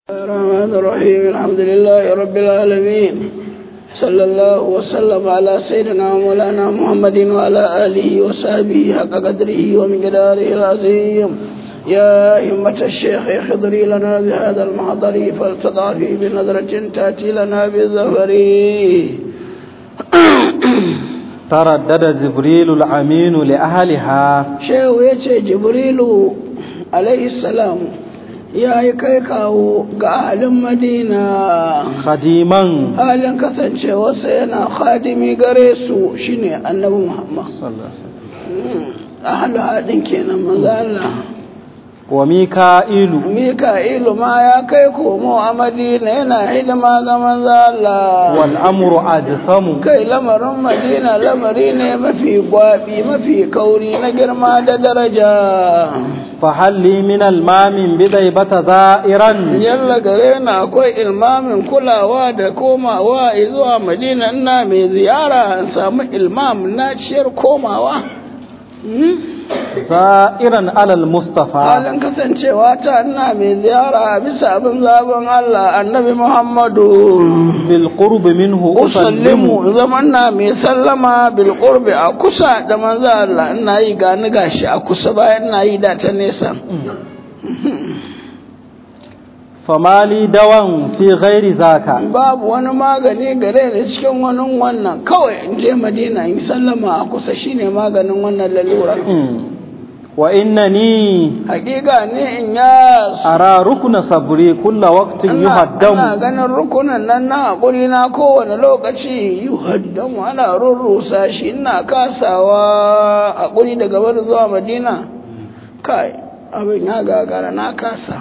الرحمن الرحيم الحمد لله رب العالمين صلى الله وسلم على سيدنا مولانا محمد وعلى آله وصحبه حق قدره ومقداره العظيم يا همة الشيخ اخضري لنا بهذا المحضر فلتضعفي بنظرة تأتي لنا بالزفر تردد جبريل الأمين لأهلها شيخ يتي جبريل عليه السلام ya yi kai kawo ga ahalin madina khadiman halin kasancewarsa yana khadimi gare su shine annabi muhammad ahalu haɗin kenan maza Allah wa mika'ilu mika'ilu ma ya kai komo a madina yana hidima ga maza Allah wal amru ajsamu kai lamarin madina lamari ne mafi gwabi mafi kauri na girma da daraja fahalli min almamin bidai bata za'iran yalla gare na akwai ilmamin kulawa da komawa zuwa madina ina mai ziyara an samu ilmam na ciyar komawa za'iran alal mustafa halin kasancewa ta ina mai ziyara bisa abin zaben Allah annabi Muhammadu bil qurbi minhu usallimu usallimu zaman na mai sallama bil qurbi a kusa da manzo Allah ina yi gani gashi a kusa bayan ina yi da ta nesa famali dawan fi ghairi zaka babu wani magani gare ni cikin wani wannan kawai in je madina in sallama a kusa shine maganin wannan lalura wa innani hakika ne in ya ara rukuna sabri kulla waqtin ana yuhaddamu ganin rukunan nan na hakuri na kowane lokaci yuhaddamu ana rurrusa shi ina kasawa hakuri daga bar zuwa madina kai abin ya gagara na kasa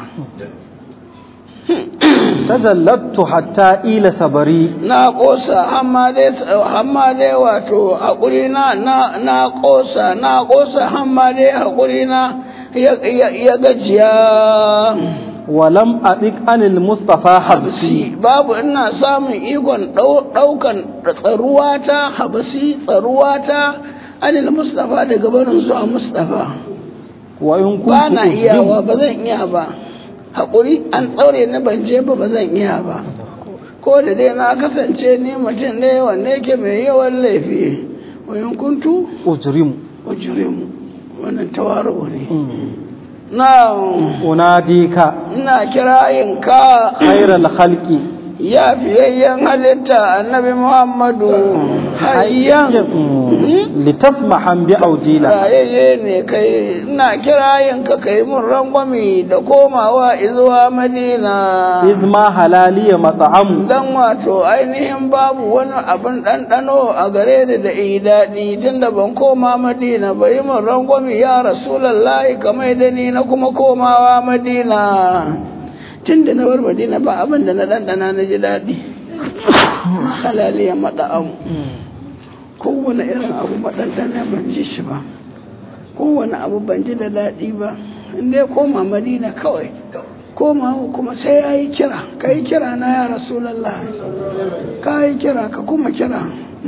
tajallattu hatta ila sabari na kosa amma dai amma dai wato hakuri na na na kosa na kosa amma dai hakuri na ya ya, ya gajiya walam adik anil mustafa habsi habsi babu ina samun ikon ɗau- ɗaukan tsaruwata habsi tsaruwata anil mustafa daga barin zuwa mustafa wa in kuntu ba na uzlim- iyawa ba zan iya ba haƙuri an ɗaure na ban je ba ba zan iya ba ko da dai na kasance ni mutum ne wanda yake mai yawan laifi wayan kuntu ujrimu ujurimu wannan tawaru ne na unadika ina kirayin ka khairal khalqi ya fiyayyen halitta annabi muhammadu hayyan litasmahan bi audila rayayye ne kai ina kirayin ka kai mun rangwami da komawa izuwa madina izma halaliya mat'amu dan wato ainihin babu wani abin ɗanɗano a gare ni da yi daɗi tunda ban koma madina ba yi mun rangwami ya rasulallahi kamar da ni na kuma komawa madina tun da na bar madina ba abin da na ɗanɗana na ji daɗi halaliya maɗa'amu kowane irin abu maɗanɗana ban ji shi ba kowane abu ban ji da daɗi ba inda ya koma madina kawai koma kuma sai ya yi kira ka yi kira na ya rasulallah ka yi kira ka kuma kira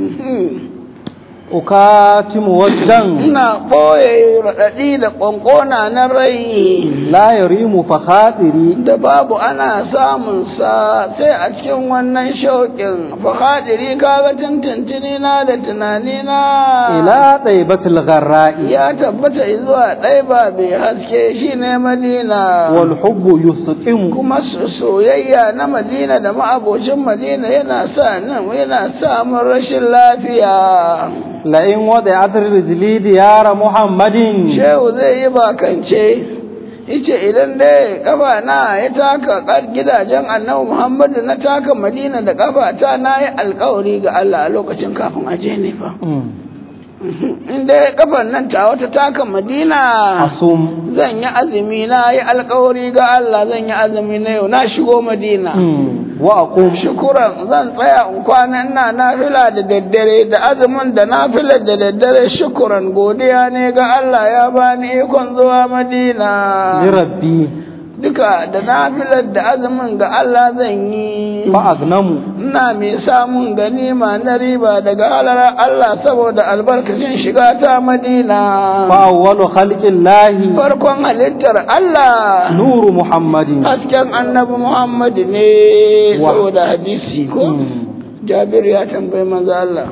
ukatimu wajdan ina ɓoye raɗaɗi da ƙwanƙona na rai la yarimu fa khatiri da babu ana samun sa sai a cikin wannan shauƙin fahadiri kaga tuntuntuni na da tunani na ila taibatul gharra'i ya tabbata zuwa ɗai ba mai haske shi ne madina wal hubbu yusqimu kuma so- soyayya na madina da ma'abocin madina yana sa nan yana sa mun rashin lafiya la in wada'at rijli diyara muhammadin shehu zai yi bakance yace idan dai kafa na ya taka kar gidajen annabi muhammadu na taka madina da kafa ta na yi alkawari ga allah a lokacin kafin aje ne fa in dai kafan nan ta wata taka madina asum zan yi azumi na yi alkawari ga Allah zan yi azumi na yau na shigo madina wa aqum shukuran zan tsaya in kwana ina nafila da daddare da azumin da nafilar da daddare shukuran godiya ne ga Allah ya bani ikon zuwa madina li rabbi duka da nafilar da azumin ga Allah zan yi fa agnamu ina mai samun ganima na riba daga halar Allah saboda albarkacin shiga ta Madina fa awwalu khalqillahi farkon halittar Allah nuru muhammadin hasken annabi Muhammad ne Wa- saboda hadisi ko Jabir ya tambayi manzo Allah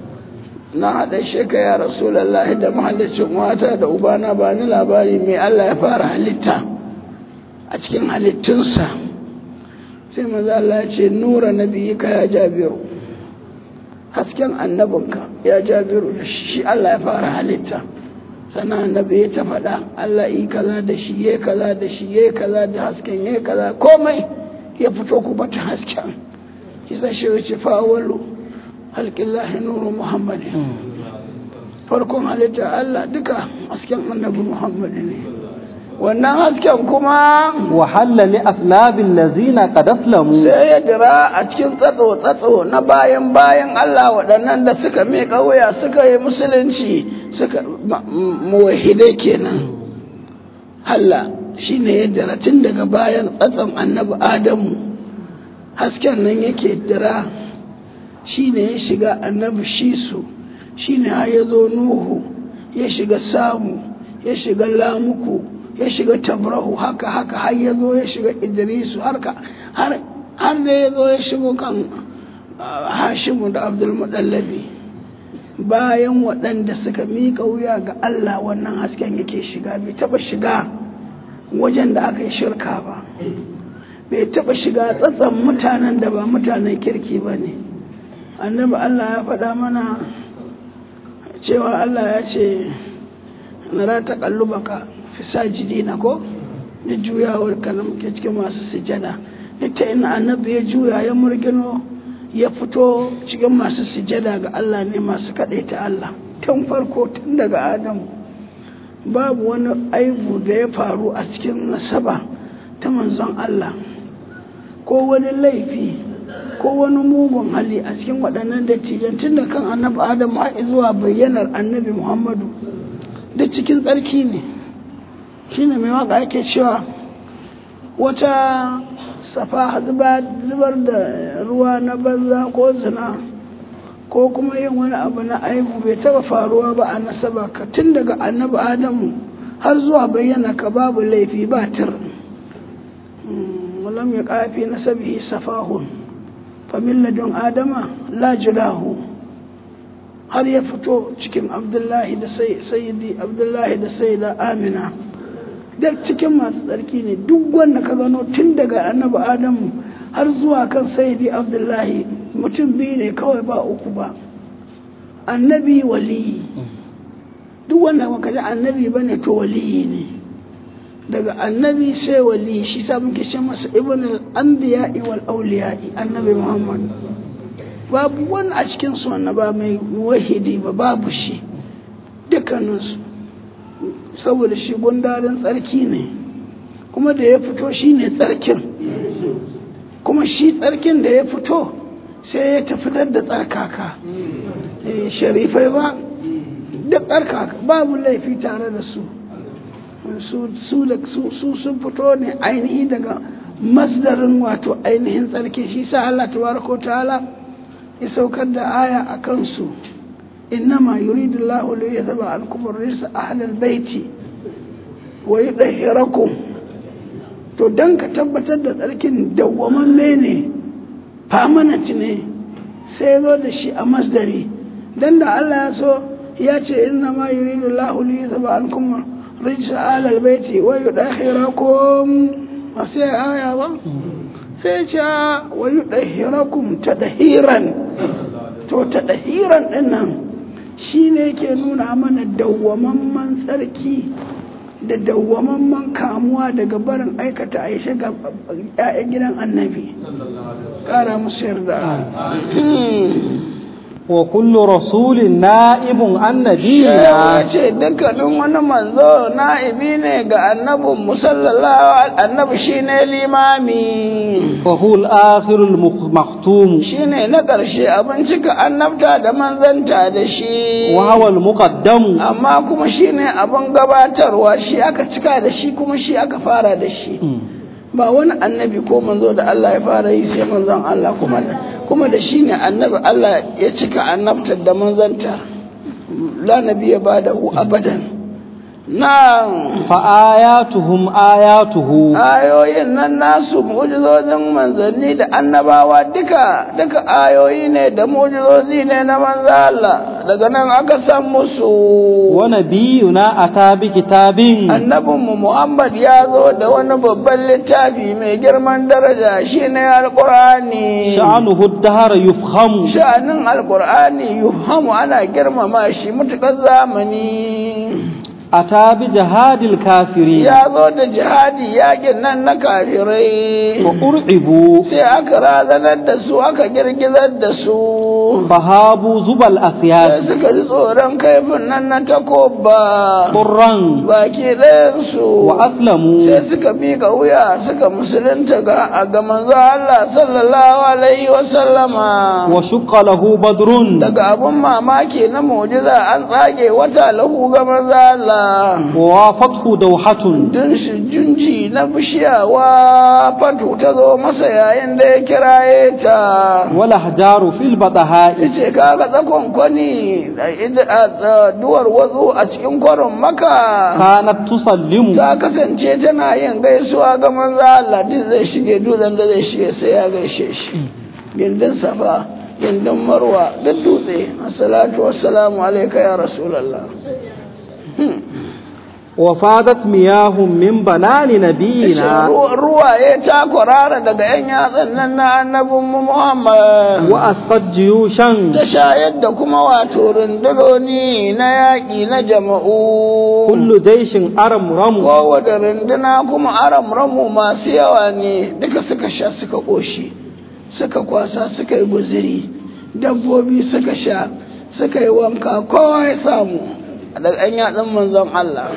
na haɗa sheka ya Rasulullahi da mahallicin wata da ubana ba ni labari mai Allah ya fara halitta a cikin halittunsa sai manzo Allah ya ce nura nabiyika ya Jabiru hasken annabinka ya Jabiru da shi Allah ya fara halitta sannan annabi ya ta faɗa Allah yi kaza da shi ya kaza da shi ya kaza da hasken ya kaza komai ya fito ku bata hasken kisa shi ya ce fa'awalu halƙillahi nuru muhammadin farkon halitta Allah duka hasken annabi Muhammad ne wannan hasken kuma wa halla li aslabil ladzina qad aslamu sai ya dira a cikin tsatso tsatso na bayan bayan Allah waɗannan da suka miƙa wuya suka yi musulunci suka ma- m- muwahidai kenan halla shine ya dira tun daga bayan tsatson annabi Adamu hasken nan yake dira shine ya shiga annabi Shisu shine har ya zo Nuhu ya shiga Samu ya shiga Lamuku ya shiga Tabrahu haka haka har ya zo ya shiga Idrisu har ka har har da ya zo ya shigo kan ah, Hashimu da Abdul Mudallabi bayan waɗanda suka miƙa wuya ga Allah wannan hasken yake shiga bai taɓa shiga wajen da aka yi shirka ba bai taɓa shiga tsatsan mutanen da ba mutanen kirki ba ne annabi Allah ya faɗa mana cewa Allah ya ce na ra ta kallubaka fi sajidina ko da juyawar ka na muke cikin masu sujada duk ta ina annabi ya juya ya murgino ya fito cikin masu sujada ga Allah ne masu kaɗaita Allah tun farko tun daga Adamu babu wani aibu da ya faru a cikin nasaba ta manzon Allah ko wani laifi ko wani mugun hali a cikin waɗannan dattijan tun da kan annabi Adamu har zuwa bayyanar annabi Muhammadu duk cikin tsarki ne shine mai waka ake cewa wata safa zubar da ruwa na banza ko zina ko kuma yin wani abu na aibu bai taba faruwa ba a nasaba ka tun daga annabi adamu har zuwa bayyana ka babu laifi ba tir walam ya kafi nasabihi safahun familladun adama la julahu har ya fito cikin abdullahi da sayyidi abdullahi da sayyida amina da cikin masu tsarki ne duk wanda ka gano tun daga annabi adamu har zuwa kan sayyidi abdullahi mutum biyu ne kawai ba uku ba annabi waliyi duk wanda baka ji annabi ba ne to waliyi ne daga annabi sai waliyi shi sa muke ce masa ibn al-anbiya'i wal awliya'i annabi muhammad babu wani a cikin su ba mai wahidi ba babu shi dukkaninsu saboda shi gundarin tsarki ne kuma da ya fito shi ne tsarkin kuma shi tsarkin da ya fito sai ya tafi da tsarkaka sharifai ba duk tsarkaka babu laifi tare da su su sun fito ne ainihi daga masdarin wato ainihin tsarki shi sa Allah tabaraka ta'ala ya saukar da aya a kansu إنما يريد الله ليذهب عنكم الرجس أهل البيت ويطهركم to dan ka tabbatar da tsarkin dawwamamme ne permanent ne sai zo da shi a masdari dan da Allah ya so ya ce inna ma yuridu Allahu li yuzhiba ankum rijsa alal baiti wa yudahhirakum ba sai aya ba sai ce wa yudahhirakum tadhiran to tadhiran dinnan shi ne ke nuna mana dawwamamman tsarki da dawwamamman kamuwa daga barin aikata a shiga ‘ya'yan gidan annabi ƙara musu yarda وكل رسول نائب عن Shehu نبينا ce dukkanin wani manzo na'ibi ne ga annabin musallallahu annabi shine limami فهو الآخر المختوم shine na ƙarshe abin cika annabta da manzanta da shi وهو المقدم amma kuma shine abin gabatarwa shi aka cika da shi kuma shi aka fara da shi ba wani annabi ko manzo da Allah ya fara yi sai manzon Allah kuma kuma da shi ne annabi Allah ya cika annabtar da manzanta la nabiya ba da abadan na فآياتهم آياته ayoyin nan nasu mu'jizozin manzanni da annabawa duka duka ayoyi ne da mu'jizozi ne na manzo Allah daga nan aka san musu ونبينا أتى بكتاب annabinmu Muhammad ya zo da wani babban littafi mai girman daraja shine alqur'ani شأنه الدهر يفخم sha'anin alqur'ani yufhamu ana girmama shi mutukar zamani أتى بجهاد الكافرين ya zo da jihadi yakin nan na kafirai وأرعبوا sai aka razanar da su aka girgizar da su فهابوا زبى sai الأسياد suka ji tsoron kaifin nan na takoba طرا baki ɗayansu وأسلموا sai suka miƙa wuya suka musulunta ga ga manzo Allah sallallahu alaihi wa sallama وشق له بدر daga abun mamaki na mu'jiza an tsage wata lahu ga manzo Allah ووافته دوحة dun shi junji na bishiya wa fatu ta zo masa yayin da ya kiraye ta والأحجار في البطحاء yace kaga tsakon kwani da ida- a- duwar wazu a cikin kwarin maka كانت تسلم ta kasance tana yin gaisuwa ga manzo Allah duk zai shige dutsen da zai shige sai ya gaishe shi gindin safa gindin marwa duk dutse assalatu wassalamu alayka ya rasulullah وفادت مياه من بنان نبينا Ru- ruwaye ta kwarara daga yan yatsan nan na annabin mu Muhammad وأسقت جيوشا ta shayar da kuma wato rundunoni na yaƙi na jama'u كل جيش أرمرم kowace runduna kuma aram ramu masu yawa ne duka suka sha suka ƙoshi suka kwasa suka yi guziri dabbobi suka sha suka yi wanka kowa ya samu daga an yatsun manzon Allah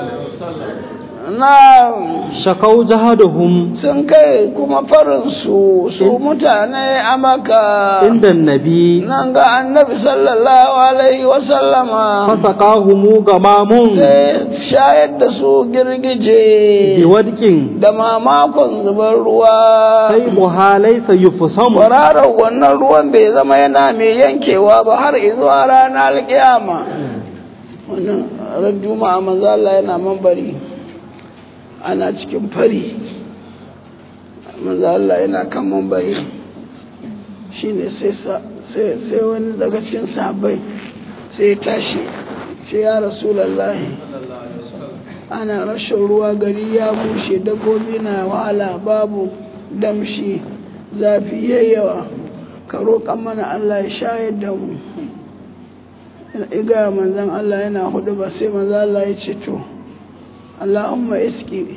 na شكوا جهدهم sun kai kuma farinsu su mutane a maka عند النبي nan ga annabi sallallahu alaihi wasallama فسقاهم غمام sai shayar da su girgije بودك da mamakon zubar ruwa سيبها ليس يفصم kwararar wannan ruwan bai zama yana mai yankewa ba har izuwa ranar alkiyama wannan ran juma'a manzo Allah yana mambari ana cikin fari manzo Allah yana kan mambari shine sai sa- sai sai wani daga cikin sahabbai sai ya tashi ce ya rasulullahi ana rashin ruwa gari ya bushe dabbobi na wahala babu damshi zafi yayyawa ka roƙa mana Allah ya shayar da mu iga manzan Allah yana hudu ba sai manzan Allah ya ce to Allahumma iski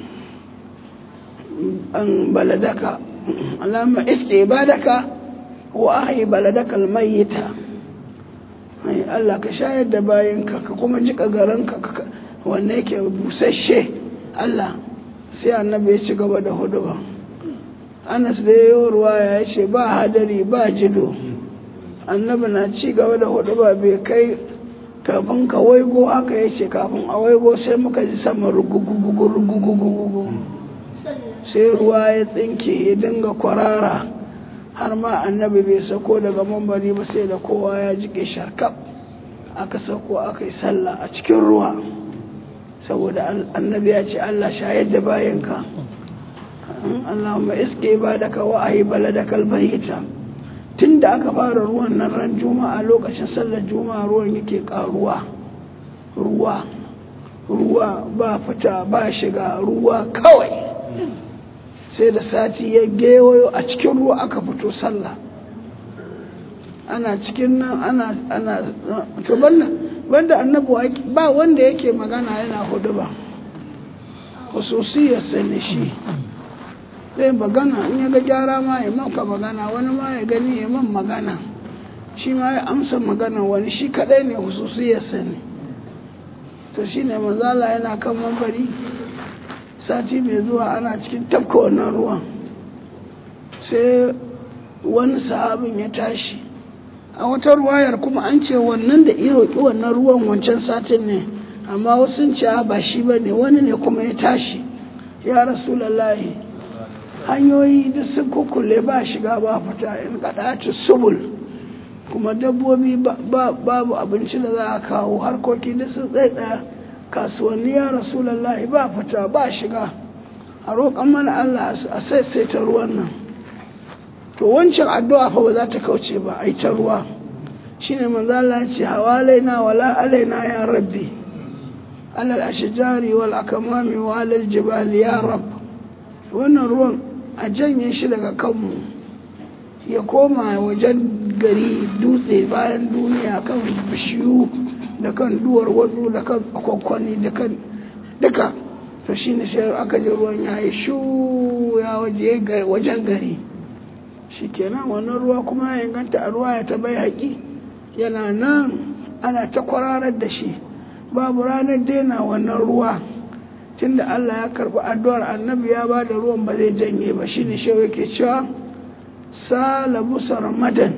an baladaka Allahumma iski ibadaka wa ahi baladaka almayyita ai Allah ka shayar da bayinka ka kuma jika garinka ka wanne yake busasshe Allah sai annabi ya ci gaba da hudu ba Anas da yayi ruwa ya ce ba hadari ba jido annabi na ci gaba da hudu ba bai kai kafin ka waigo haka ya ce kafin a waigo sai muka ji sama rugugugugu rugugugugu sai ruwa ya tsinke ya dinga kwarara har ma annabi bai sako daga mambari ba sai da kowa ya jike sharkaf aka sako aka yi sallah a cikin ruwa saboda annabi ya ce Allah shayar da bayanka Allahumma iske ba da ka wa'ayi baladaka albayita tun da aka fara ruwan nan ran juma'a lokacin sallar juma'a ruwan yake karuwa ruwa ruwa ba fita ba shiga ruwa kawai sai da sati ya gewayo a cikin ruwa aka fito sallah ana cikin nan ana ana to banda banda annabi ba wanda yake magana yana hudu ba khususiyar ne shi zai magana in ya ga gyara ma ya maka magana wani ma ya gani ya man magana shi ma ya amsa magana wani shi kadai ne hususiyarsa ne to shi ne manzala yana kan mambari sati mai zuwa ana cikin tafka wannan ruwan sai wani sahabin ya tashi a wata ruwayar kuma an ce wannan da iya roƙi wannan ruwan wancan satin ne amma wasu ce ba shi ba ne wani ne kuma ya tashi ya rasulallahi hanyoyi duk sun kukule ba shiga ba fita in kaɗaci subul kuma dabbobi babu abinci da za a kawo harkoki duk sun tsaye kasuwanni ya rasulallahi ba fita ba shiga a roƙon mana Allah a saisaita ruwan nan to wancan addu'a fa ba za ta kauce ba a ta ruwa shine manzo Allah ya ce hawalaina wala alaina ya rabbi alal ashjari wal akamami wa alal jibali ya rabb wannan ruwan a janye shi daga kanmu ya koma wajen gari dutse bayan duniya kan bishiyu da kan duwar wasu da kan kwakwani da kan duka to shi ne sai aka ji ruwan ya yi shu ya waje wajen gari shi kenan wannan ruwa kuma ya inganta a ruwa ya ta bai haƙi yana nan ana ta kwararar da shi babu ranar daina wannan ruwa tunda Allah ya karɓi addu'ar annabi ya ba da ruwan ba zai janye ba shi ne shi yake cewa sala musar madan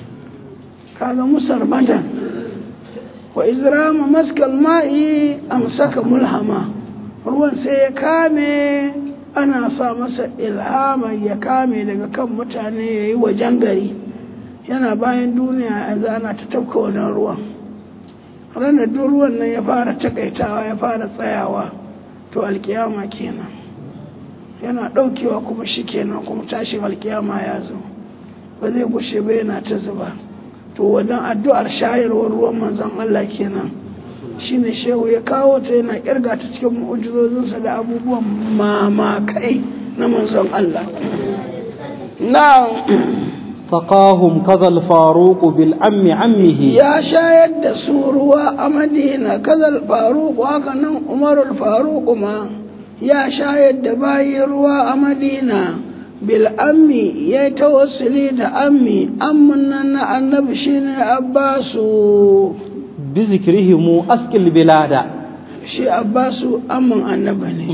kaga musar madan wa izrama maskal ma'i amsaka mulhama ruwan sai ya kame ana sa masa ilhama ya kame daga kan mutane ya yi wajen gari yana bayan duniya yanzu ana ta tafka wannan ruwan ranar duk ruwan nan ya fara takaitawa ya fara tsayawa to alkiyama kenan yana ɗaukewa kuma shi kenan kuma tashin alkiyama ya zo ba zai gushe ba yana ta zuba to wannan addu'ar shayarwar ruwan manzon Allah kenan shine shehu ya kawo ta yana kirga ta cikin mu'ujizozinsa da abubuwan mamakai na manzon Allah na فقاهم كذا الفاروق بالأم عمه ya shayar da su ruwa a madina kazal faruq haka nan umarul faruq ma ya shayar da bayi ruwa a madina bil ammi ya yi tawassuli da ammi amman nan na annabi shine abbasu بذكرهم أسقي البلاد shi abbasu amman annabi ne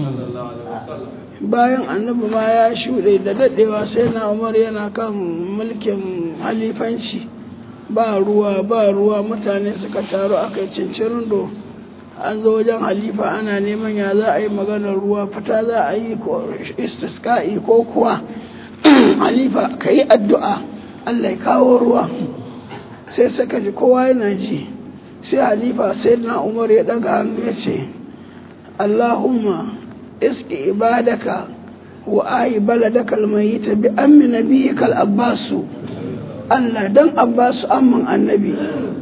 bayan annabi ma ya shuɗe da daɗewa sai na umar yana kan mulkin halifanci ba ruwa ba ruwa mutane suka taru aka yi cincirindo an zo wajen halifa ana neman ya za a yi maganar ruwa fita za a yi ko istisqa'i ko kuwa halifa ka yi addu'a Allah ya kawo ruwa sai suka ji kowa yana ji sai halifa sai na umar ya daga hannu ya ce Allahumma iski ibadaka wa ayi baladaka almayita bi ammi nabiyyika al-abbasu Allah dan abbasu amman annabi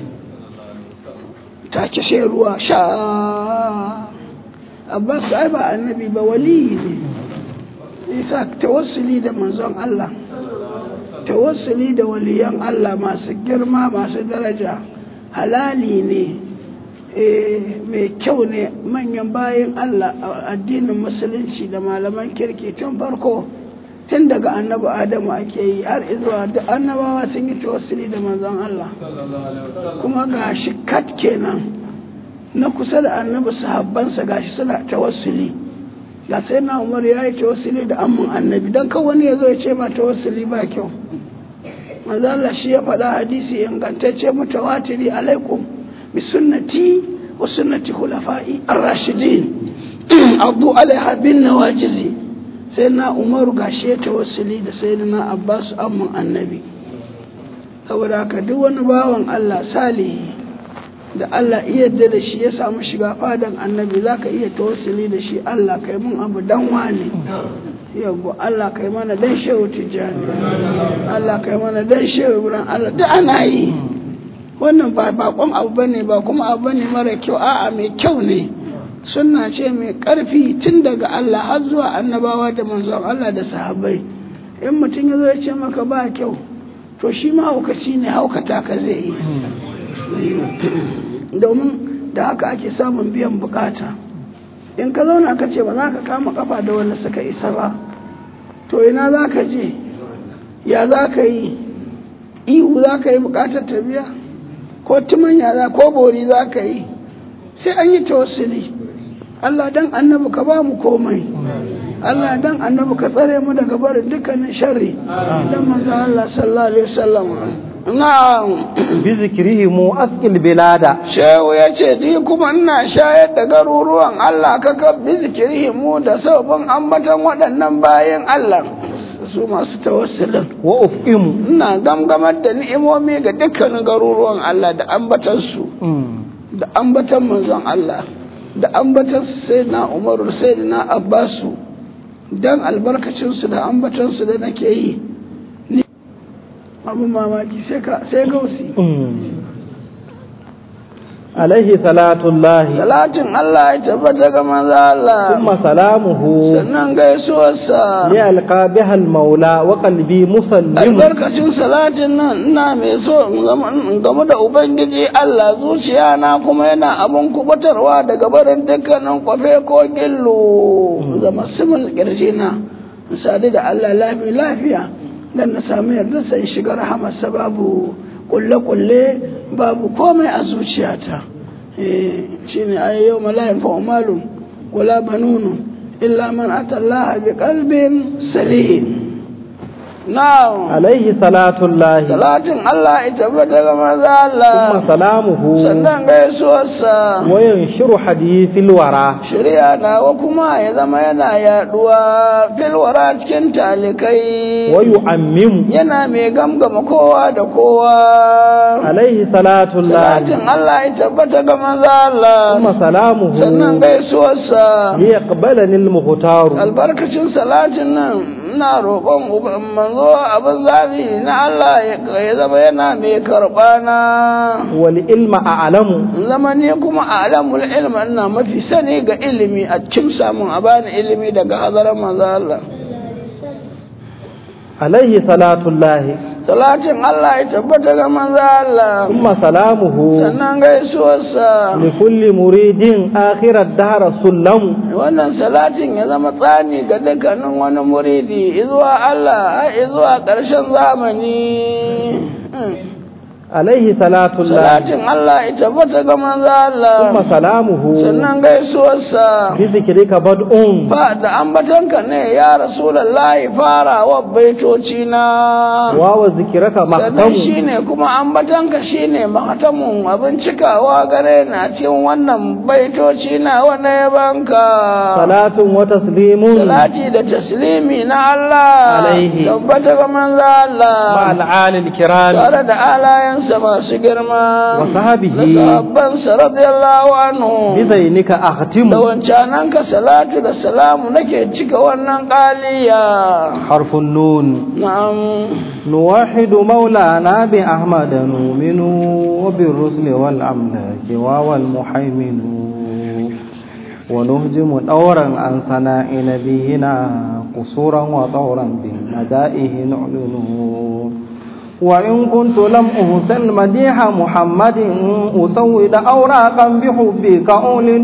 ta ce sai ruwa sha abbasu ai ba annabi ba wali ne isa tawassuli da manzon Allah tawassuli da waliyan Allah masu girma masu daraja halali ne mai kyau ne manyan bayan Allah a addinin musulunci da malaman kirki tun farko tun daga annabi adamu ake yi har izuwa da annabawa sun yi tawassuli da manzon Allah kuma ga shi kat kenan na kusa da annabi sahabbansa gashi suna tawassuli ga sai na umar ya yi tawassuli da amman annabi don kan wani ya zo ya ce ma tawassuli ba kyau manzo Allah shi ya faɗa hadisi ingantacce mutawatiri alaikum bi sunnati wa sunnati khulafa'i ar-rashidin addu alaiha bin nawajizi sai na umaru gashi ya tawassuli da sayyidina abbas amman annabi saboda haka duk wani bawan Allah salihi da Allah iya yarda da shi ya samu shiga fadan annabi za ka iya tawassuli da shi Allah kai mun abu dan wane yawwa Allah kai mana dan shehu tijjani Allah kai mana dan shehu ibrahim Allah duk ana yi wannan ba bakon abu bane ba kuma abu bane mara kyau a'a mai kyau ne sunna ce mai karfi tun daga Allah har zuwa annabawa da manzon Allah da sahabbai in mutum ya zo ya ce maka ba kyau to shi ma haukaci ne haukata ka zai yi domin da haka ake samun biyan bukata in ka zauna ka ce ba za ka kama kafa da wanda suka isa ba to ina za ka je ya za ka yi ihu za ka yi bukatar ta biya ko tumanya za ko bori za ka yi sai an yi tawassuli Allah dan annabi ka ba mu komai Allah dan annabi ka tsare mu daga barin dukkanin sharri dan manzo Allah sallallahu alaihi wasallam na'am bi zikrihim asqil bilada shehu ya ce ni kuma ina shayar da garuruwan Allah ka ka bi zikrihimu da sabon ambatan waɗannan bayan Allah su masu tawassulin wa ufqimu ina gamgamar da ni'imomi ga dukkanin garuruwan Allah da ambatan su da ambatan manzon Allah da ambatan sayyidina Umaru sayyidina Abbasu dan albarkacin su da ambatan su da nake yi ni abun mamaki sai ka sai gausi alaihi salatullahi salatin Allah ya tabbata ga manzo Allah thumma salamuhu sannan gaisuwarsa li alqa biha almaula wa qalbi musallim albarkacin salatin nan ina mai so in gama- in gamu da ubangiji Allah zuciya na kuma yana abun kubatarwa daga barin dukkanin kwafe ko gillu zama simin kirji na in sadu da Allah lafiya lafiya dan na samu yarda sai shiga rahamarsa babu kulle-kulle babu komai a zuciyata eh shine ai yau malayin fa umalun wala banunu illa man atallaha bi qalbin salim na'am alaihi salatullahi salatin Allah ya tabbata ga manzo Allah thumma salamuhu sannan gaisuwarsa wa yanshiru hadithil wara shari'a nawa kuma ya zama yana yaduwa filwara cikin talikai wa yu'ammimu yana mai gamgama kowa da kowa alaihi salatullahi salatin Allah ya tabbata ga manzo Allah thumma salamuhu sannan gaisuwarsa liyaqbalani almukhtaru albarkacin salatin nan ina roƙon uba- manzo abin zabi na Allah ya ya zama yana mai karɓa na wal ilma a'lamu in zama ni kuma a alamul ilmi ina mafi sani ga ilimi a cikin samun a bani ilimi daga hazarar manzo Allah alaihi salatullahi salatin Allah ya tabbata ga manzo Allah thumma salamuhu sannan gaisuwarsa likulli muridin akhirat dahra sullamu wannan salatin ya zama tsani ga dukkanin wani muridi izuwa Allah har izuwa ƙarshen zamani alaihi salatullahi salatin Allah ya tabbata ga manzo Allah thumma salamuhu sannan gaisuwarsa bi zikrika bad'un ba da ambatanka ne ya rasulullahi fara wa baitoci na wa wa zikraka sannan maqtamu shine kuma ambatanka shine mahatamun abin cikawa gare na cikin wannan baitoci na wanda ya banka salatun wa taslimun salati da taslimi na Allah Alaihi. tabbata ga manzo Allah ma'al alil kiram tare da alayensa masu girma wa sahbihi da sahabbansa radiyallahu anhu bi zainika akhtimu da wancananka salatu da salamu nake cika wannan ƙaliya harfun nun na'am نوحد مولانا بأحمد نؤمن وبالرسل والأملاك وهو المحيمن ونهجم دورا عن ثناء نبينا قصورا وطورا بمدائه نعلن وإن كنت لم أحسن مديح محمد أسود أوراقا بحبك أعلن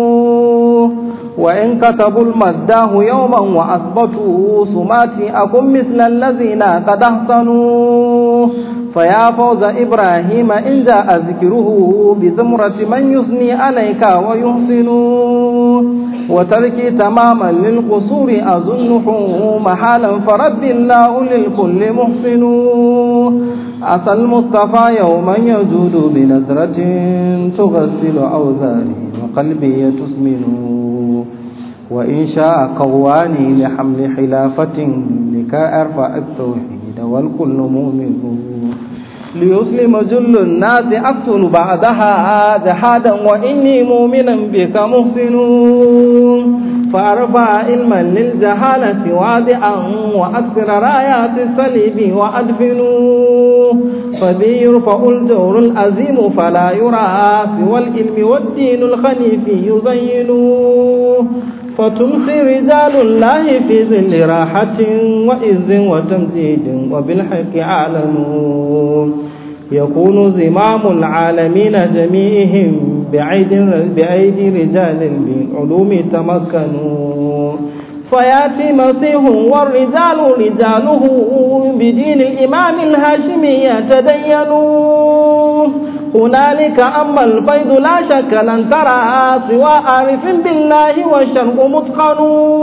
وإن كتبوا المداه يوما وأثبتوا سماتي أكن مثل الذين قد أحسنوا فيا فوز إبراهيم إن جاء ذكره بزمرة من يثني عليك ويحسن وتركي تماما للقصور أظنه محالا فرب الله للكل محسن عسى المصطفى يوما يجود بنزرة تغسل أوزاري وقلبي تسمن وإن شاء قواني لحمل خلافة لكي أرفع التوحيد والكل مؤمن ليسلم جل الناس أقتل بعدها جحادا وإني مؤمنا بك محسن فأرفع علما للجهالة وادعا وأكثر رايات الصليب وأدفن فبي يرفع الجور العظيم فلا يرى سوى العلم والدين الخنيف يزين فتمسي رجال الله في ظل راحة وإذ وتمجيد وبالحق أعلنوا يكون زمام العالمين جميعهم بعيد بأيدي رجال بالعلوم تمكنوا فياتي مسيح والرجال رجاله بدين الإمام الهاشمي يتدينون هنالك أما الفيض لا شك لن ترى سوى عارف بالله والشرق متقن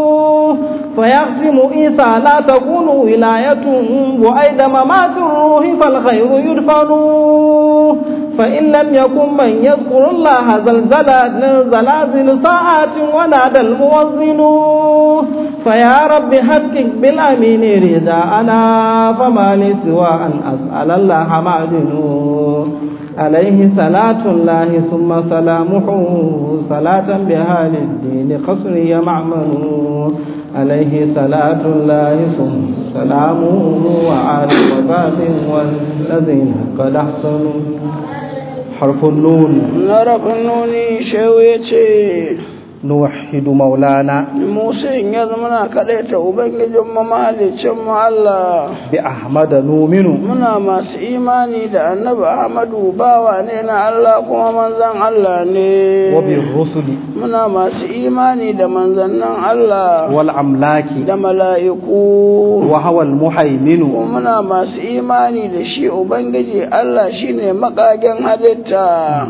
فيقسم عيسى لا تكون ولاية بعيد ممات الروح فالخير يدفن فإن لم يكن من يذكر الله زلزلة زلازل ساعات ونادى الموزن فيا رب حقق بالأمين رداءنا فما لي سوى أن أسأل الله معدن عليه صلاة الله ثم سلامه صلاة بها للدين قصري معمن عليه صلاة الله ثم سلامه وعلى وباب والذين قد أحسنوا حرف النون نرف النوني شويتي نوحد مولانا Musa in ya zama na kaɗaita Ubangijin mahalicin mu Allah بأحمد نؤمن muna masu imani da annabi Ahmadu bawa ne na Allah kuma manzan Allah ne وبالرسل muna masu imani da manzannin Allah والأملاك da mala'iku وهو المهيمن kuma muna masu imani da shi Ubangiji Allah shine makagen halitta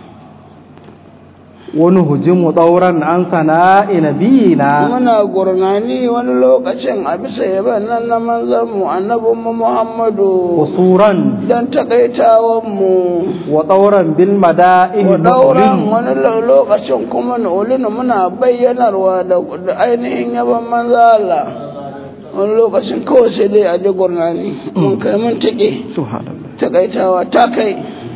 ونهجم طورا عن ثناء نبينا muna gurnani wani lokacin a bisa yaban nan na manzanmu annabinmu Muhammadu قصورا don takaitawanmu وطورا بالمدائن wa dauran نؤلن wani lo- lokacin kuma nulinu muna bayyanarwa da da ainihin yaban manzala wani lokacin kawai sai dai a ji gurnani mun kai mun take سبحان الله takaitawa ta kai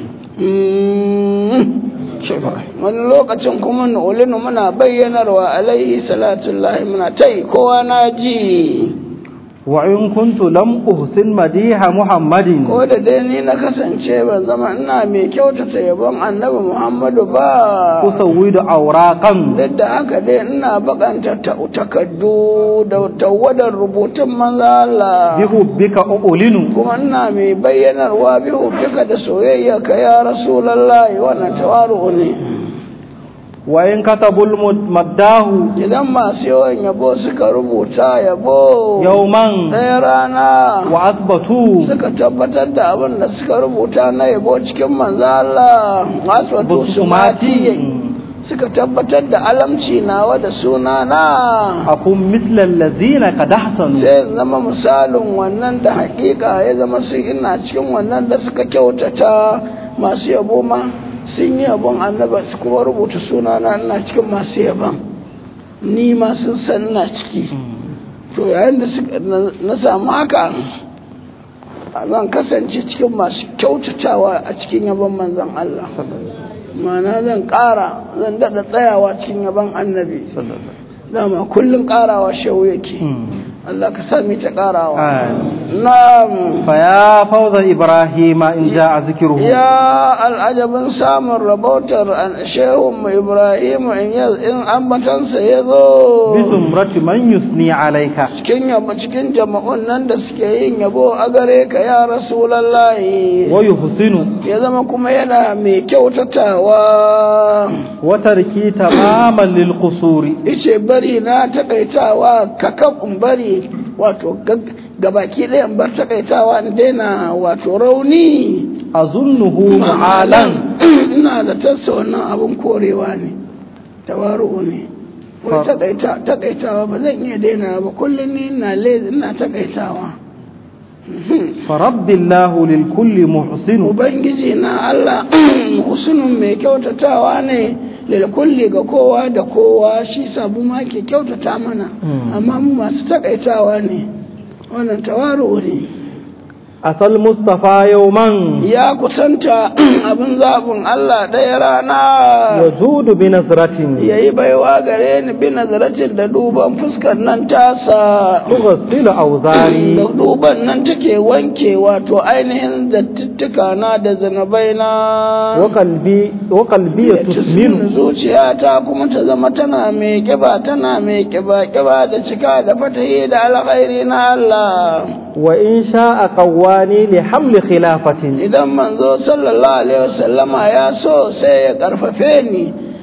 Mm. wani lokacin kuma nulinu muna bayyanarwa alaihi salatullahi muna tai kowa na ji وإن كنت لم أحسن مديح محمد ko da dai ni na kasance ban zama ina mai kyautata yabon annabi muhammadu ba أسود أوراقا duk da haka dai ina bakanta ta- takaddu da tawadar rubutun manzo Allah بحبك أؤلن kuma ina mai bayyanarwa bihu duka da soyayya ka ya rasulullahi wannan tawaru ne وإن كتبوا المداه idan masu yawan yabo suka rubuta yabo يوما ɗaya rana وأثبتوا suka tabbatar da abin da suka rubuta na yabo cikin manzo Allah masu wato sumati suka tabbatar da alamci nawa da sunana أكون مثل الذين قد أحسنوا sai zama misalin wannan da hakika ya zama su ina cikin wannan da suka kyautata masu yabo ma sun yi yabon annaba su kuma rubuta sunana ina cikin masu yabon ni ma sun san ina ciki to yayin da suka na- na samu haka zan kasance cikin masu kyautatawa a cikin yabon manzon Allah ma'ana zan ƙara zan daɗa tsayawa cikin yabon annabi dama kullum ƙarawa shehu yake Allah ka sami ta ƙarawa na'am فيا فوز إبراهيم إن جاء ذكره ya al'ajabin samun rabautar an shehun mu Ibrahim in ya- in ambatansa ya zo بزمرة من يثني عليك cikin yabo cikin jama'un nan da suke yin yabo a gare ka ya rasulallahi ويحسن ya zama kuma yana mai kyautatawa وتركي تماما للقصور ice bari na takaitawa kakakun bari wato gag- gabaki ɗayan bar takaitawa na daina wato rauni أظنه معالا ina da tassa wannan abin korewa ne tawaru ne wai Fa- takaita takaitawa ba zan iya daina ba kullum ni ina lezi ina takaitawa فرب الله للكل محسن ubangiji na Allah husnun mai kyautatawa ne lil kulli ga kowa da kowa shi sabu ma ke kyautata mana Mm. amma mu masu takaitawa ne wannan tawaru ne أتى المصطفى يوما ya kusanta abin zaɓin Allah ɗaya rana يزود بنظرة ya yi baiwa gare ni bi nazaratin da duban fuskar nan tasa تغسل da أوزاري duban nan take wanke wato ainihin zattuttuka na da zanabai na وقلبي وقلبي تسمن zuciyata kuma ta zama tana mai kiba tana mai kiba kiba da cika da fatahi da alkhairi na Allah وإن شاء قواني لحمل خلافة idan manzo sallallahu alaihi wasallama ya so sai ya karfafe ni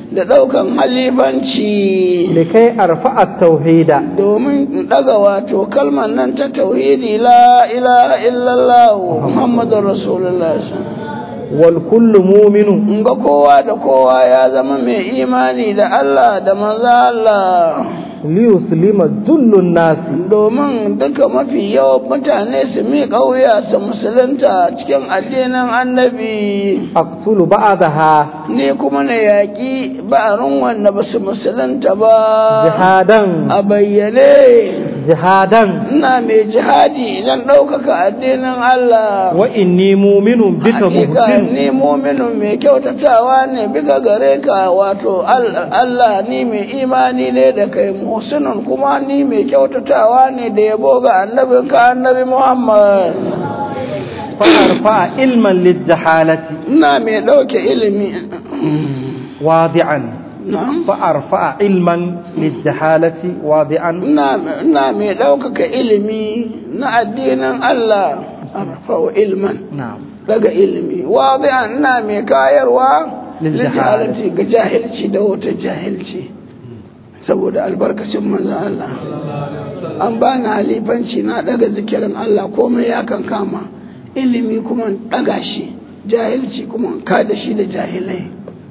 da ɗaukan halifanci لكي أرفع التوحيد domin in ɗaga wato kalmar nan ta tauhidi la ilaha illallah muhammadun rasulullah والكل مؤمن in ga kowa da kowa ya zama mai imani da Allah da manzo Allah ليسلم جل الناس domin duka mafi yawan mutane su miƙa wuya su musulunta cikin addinin annabi أقتل بعدها ni kuma na yaƙi ba'arin wanda ba su musulunta ba جهادا a bayyane جهادا ina mai jihadi idan ɗaukaka addinin Allah وإني مؤمن بك Hakika محسن ni muminin mai kyautatawa ne bika gare ka wato Al- Allah ni mai imani ne da kai muhsinun kuma ni mai kyautatawa ne da yabo ga annabinka annabi Muhammad فأرفع علما للجحالة ina mai ɗauke ilimi واضعا Na'am. فأرفع علما للجحالة واضعا ina ina mai ɗaukaka ilimi na addinin Allah arfa'u ilman نعم daga ilimi wadi'an ina mai kayarwa Lil lijahalati ga jahilci da wata jahilci saboda albarkacin manzon Allah an bani halifanci na daga zikirin Allah komai ya kan kama ilimi kuma in daga shi jahilci kuma in kada shi da jahilai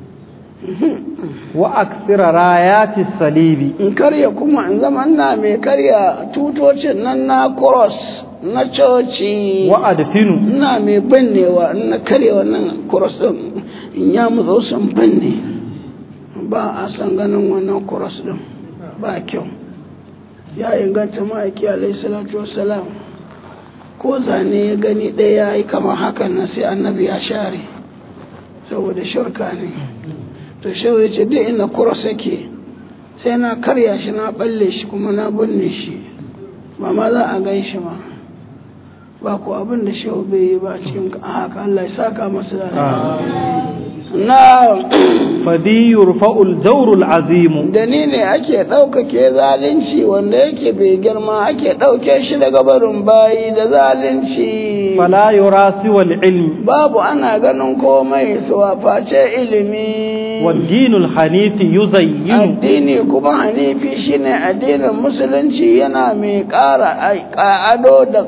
وأكثر رايات الصليب in karya kuma in zama ina mai karya tutocin nan na cross na coci وأدفن ina mai bannewa in na karya wannan kuros din in ya mutso sun banne ba a san ganin wannan kuros din ba kyau ya inganta ma'aiki alaihi salatu wassalam ko zane ya gani ɗaya ya yi kamar hakan nan sai annabi ya share saboda shirka ne to shi ya ce duk ina kuros yake sai na karya shi na balle shi kuma na binne shi ba ma za a gan shi ma ba ku abin da shehu bai yi ba cikin haka Allah ya saka masa da na فبي يرفع الجور العظيم da ni ne ake ɗaukake zalunci wanda yake bai girma ake ɗauke shi daga barin bayi da zalunci فلا يرى سوى العلم babu ana ganin komai su face ilimi والدين الحنيف يزين addini kuma hanifi shine addinin musulunci yana mai ƙara ado da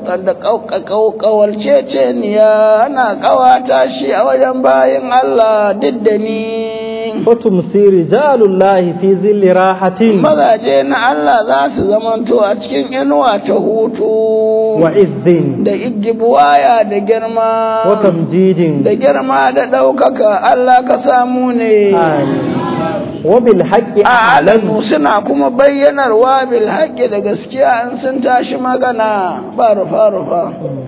ƙawalceceniya ana ƙawata shi a wajen bayan Allah duk da ni وتمسي رجال الله في ظل راحة mazaje na Allah za su zamanto a cikin inuwa ta hutu وعز da igibuwaya da girma وتمجيد da girma da ɗaukaka Allah ka samu ne آمين وبالحق أعلن a'lanu suna kuma bayyanarwa bil haqqi da gaskiya in sun tashi magana ba rufa rufa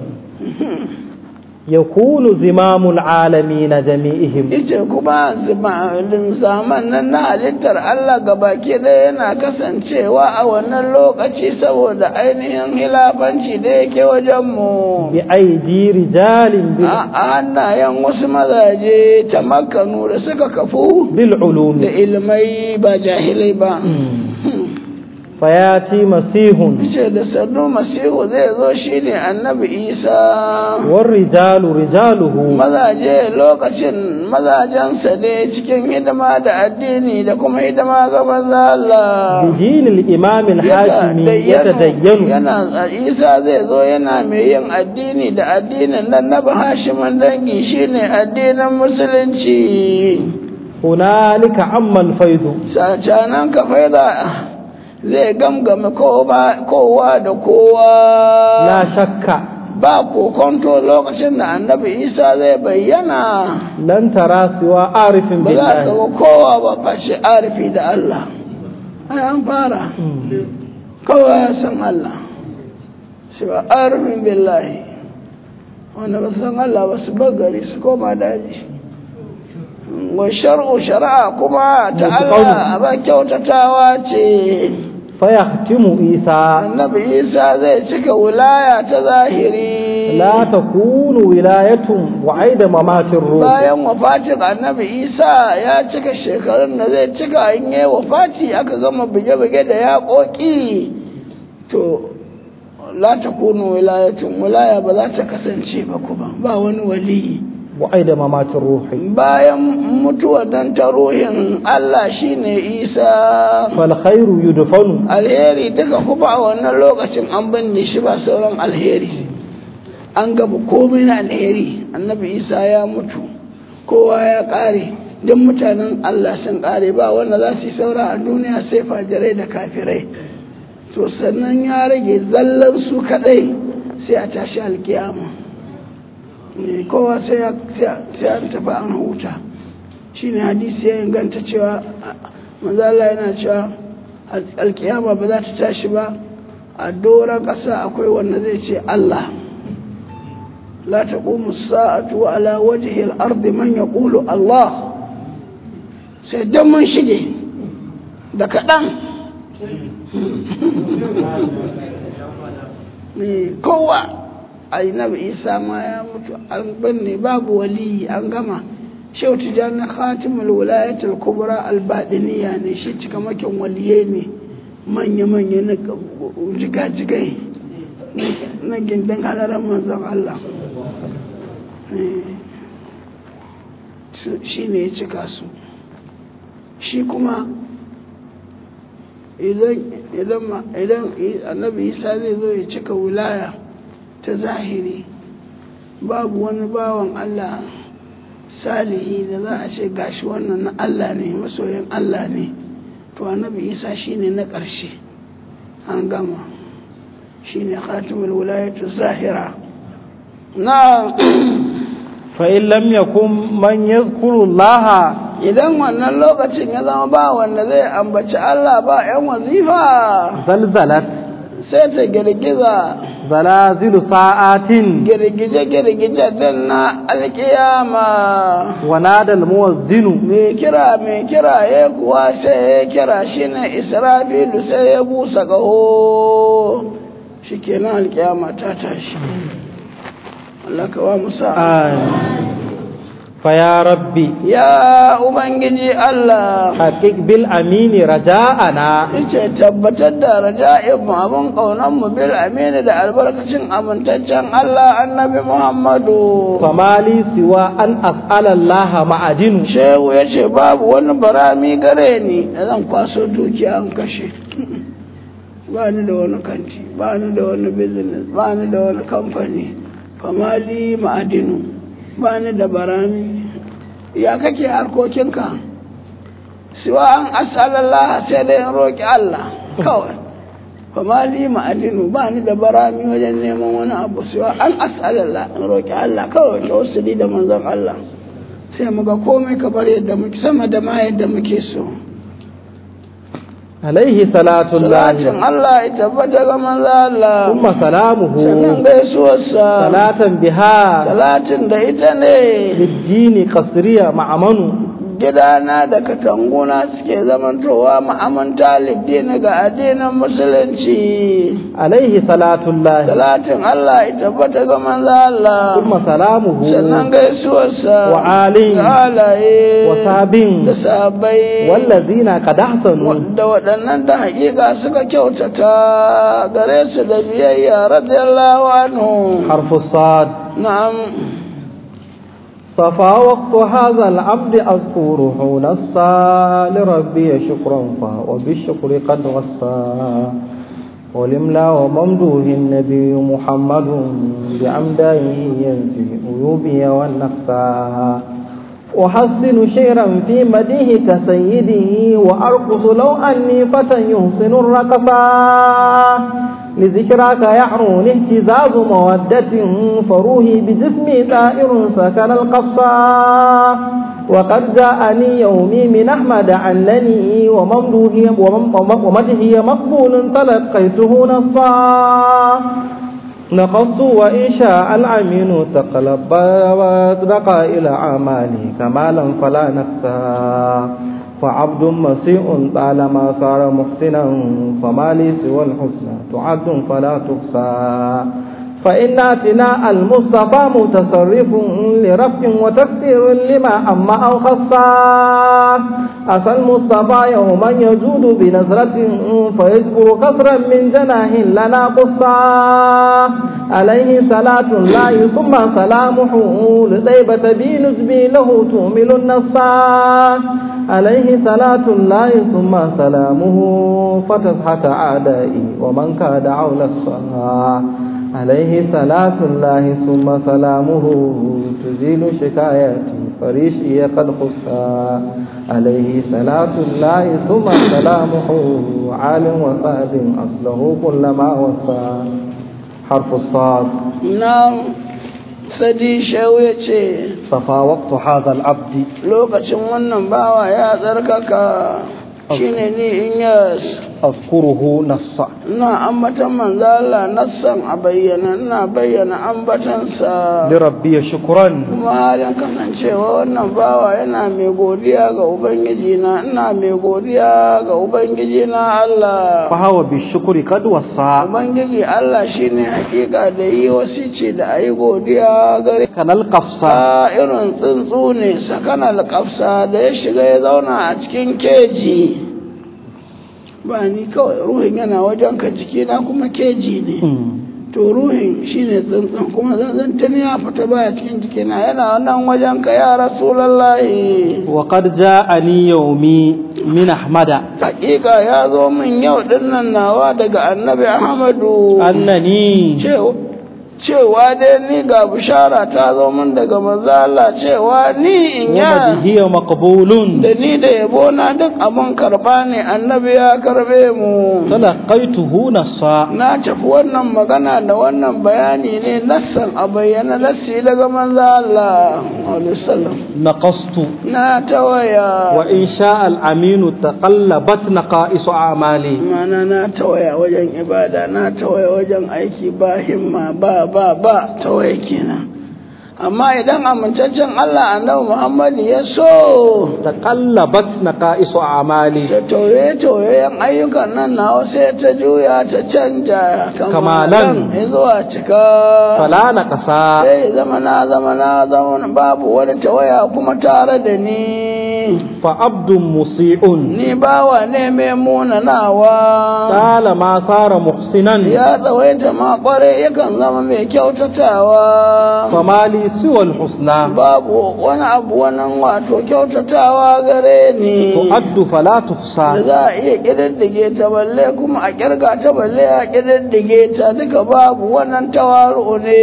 يكون زمام العالمين جميعهم ita kuma zimalin zaman nan na halittar Allah gabaki ɗaya yana kasancewa a wannan lokaci saboda ainihin hilafanci da yake wajen mu بأيدي رجال بال- a hannayen wasu mazaje ta makanu da suka kafu da بالعلوم ilmai ba jahilai ba فياتي مسيح ce da sannu masihu zai zo shine annabi isa والرجال رجاله mazaje lokacin mazajensa ne cikin hidima da addini da kuma hidima ga maza Allah بدين الإمام الحاشمي Yatadayyanu. يتدين yana isa zai zo yana mai yin addini da addinin nan na bahashiman dangi shine addinin musulunci هنالك عم الفيض sacanan ka faida zai gamgame kowa kowa da kowa لا شك ba kokonto lokacin da annabi isa zai bayyana لن ترى سوى عارف ba za ka بالله ga kowa ba fashe arifi da Allah ai an fara kowa ya san Allah shi ba arifin billahi wanda ba su san Allah ba su bar gari su koma daji wa shar'u shari'a kuma ta Allah ba kyautatawa ce فيختم عيسى annabi isa zai cika wilaya ta zahiri لا تكون ولاية وعيد ممات الروح bayan wafatin annabi isa ya cika shekarun da zai cika in yi wafati aka gama buge-buge da yaƙoƙi to la ta kunu wilayatun wilaya ba za ta kasance ba kuma ba wani waliyi وأيد ممات الروح bayan mutuwa dan ta ruhin Allah shine Isa فالخير يدفن alheri duka kuma a wannan lokacin an binne shi ba sauran alheri an gaba komai na alheri annabi Isa ya mutu kowa ya kare duk mutanen Allah sun kare ba wanda za su yi saura a duniya sai fajirai da kafirai to sannan ya rage zallan su kadai sai a tashi alkiyama Eh, kowa sai ya sai an tafi an huta shine hadisi ya inganta cewa manzo Allah yana cewa al- alkiyama ba za ta tashi ba a doron ƙasa akwai wanda zai ce Allah la taqumu as-sa'atu ala wajhi al-ardi man yaqulu Allah sai dan mun shige da kaɗan Eh, kowa annabi isa ma ya mutu an binne babu waliyi an gama shehu tijjani khatimul wilayatul kubra albadiniya ne shi cikamakin waliyai ne manya-manya na jigajigai na gindin halarar manzon Allah shi ne ya cika su shi kuma idan annabi isa zai zo ya cika wilaya ta zahiri babu wani bawan Allah salihi da za a ce gashi wannan na Allah ne masoyin Allah ne to annabi isa shine na ƙarshe an gama shine khatimul wilayatu zahira na فإن لم يكن من يذكر الله idan wannan lokacin ya zama ba wanda zai ambaci Allah ba 'yan wazifa زلزلت sai ta girgiza زلازل ساعات girgije-girgije din na alkiyama ونادى المؤذن mai kira mai kira ya kuwa sai ya kira shi ne israfilu sai ya busa ƙaho shi kenan alkiyama ta tashi Allah ka wa musa آه. فيا ربي ya ubangiji Allah حقق بالأمين رجاءنا yace tabbatar da raja'in mu abin kaunan mu bil amini da albarkacin amintaccen Allah annabi Muhammadu فما لي سوى أن أسأل الله معدن shehu ya ce babu wani barami gare ni da zan kwaso dukiya an kashe ba ni da wani kanti ba ni da wani business ba ni da wani kamfani famali ma'adinu ba ni da barami ya kake harkokinka siwa an asalallah sai dai in roƙi Allah kawai famali ma'adinu ba ni da barami wajen neman wani abu siwa an asalallah in roƙi Allah kawai ta wasu da manzon Allah sai mu ga komai kamar yadda muke sama da ma yadda muke so عليه صلاة salatin الله Allah ya tabbata ga manzo Allah ثم سلامه sannan gaisuwarsa صلاة بها salatin da ita ne للدين قصرية معمن gidana da katanguna suke zamantowa ma'amanta liddini ga addinin musulunci عليه صلاة الله salatin Allah ya tabbata ga manzo Allah ثم سلامه sannan gaisuwarsa وآل da halaye وصحاب da sabai والذين قد أحسنوا da waɗannan da haƙiƙa suka kyautata gare su da biyayya radiyallahu anhu حرف الصاد na'am صفا وقت هذا العبد أذكره نصا لربي شكرا فهو بالشكر قد وصى ولملا وممدوه النبي محمد بعمدائه ينفي عيوبي والنقصا أحسن شعرا في مديه كسيده وأرقص لو أني فتى يحسن الرقصا لذكراك يعروني اهتزاز مودة فروحي بجسمي طائر سكن القصا وقد جاءني يومي من أحمد عنني وممدوه ومدهي مقبول تلقيته نصا نقصت وإن شاء العمين تقلب وأصدق إلى أعمالي كمالا فلا نخسى فعبد مسيء طالما صار محسنا فما لي سوى الحسنى تعد فلا تحصى فإن اتناء المصطفى متصرف لرفع وتكسير لما أما أو خصا أتى المصطفى يوما يجود بنظرة فيجبر كسرا من جناه لنا قصا عليه صلاة الله ثم سلامه لطيبة بنجبي له تؤمل النصا عليه صلاة الله ثم سلامه فتسحة أعدائي ومن كاد عول الصلاة عليه صلاة الله ثم سلامه تزيل شكاياتي فريشي قد خصا عليه صلاة الله ثم سلامه عالم وصاب أصله كل ما وصى حرف الصاد نعم sadi shehu ya ce صفى وقت هذا العبد lokacin wannan bawa ya tsarkaka shine ni in yas أذكره نصا ina ambatan manzo Allah nassan a bayyana ina bayyana ambatansa لربي شكرا kuma halin kasancewa wannan bawa yana mai godiya ga ubangiji na ina mai godiya ga ubangiji na Allah فهو بالشكر قد وصى ubangiji Allah shine hakika da yi wasici da ayi godiya gare كان القفصة sa irin tsuntsu ne sakana alƙafsa da ya shiga ya zauna a cikin keji ba ni kawai ruhin yana wajen ka jikina kuma keji ne to ruhin shine tsuntsun kuma zanzantin ya fita baya cikin jikina yana nan wajen ka ya rasulallahi وقد جاءني يومي من أحمد hakika ya zo min yau dinnan nawa daga annabi ahmadu أنني cewa cewa dai ni ga bishara ta zo min daga manzo Allah cewa ni in ya ومدهي مقبول da ni da yabo na duk abin karba ne annabi ya karbe mu تلقيته نصا na tafi wannan magana da wannan bayani ne nassan a bayyana nassi daga manzo Allah alaihi wasallam نقصت na tawaya وإن شاء الأمين تقلبت نقائص أعمالي mana na tawaya wajen ibada na tawaya wajen aiki ba himma ba ba ba tawaya kenan amma idan amintaccen Allah annabi Muhammad ya so تقلبت نقائص أعمالي ta tauye tauyen ayyukan nan nawa sai ta juya ta canja Kamalan. zuwa cika فلا نقصا sai zama na zama na zama babu wani tawaya kuma tare da ni فعبد مسيء ni bawa ne mai munanawa قال ما صار محسنا ya tsawaita ma kware yakan zama mai kyautatawa فما لي سوى الحسنى babu wani abu wannan wato kyautatawa gare ni تؤد فلا da تحصى za a iya ƙididdige ta balle kuma a ƙirga ta balle a ƙididdige ta duka babu wannan tawaru ne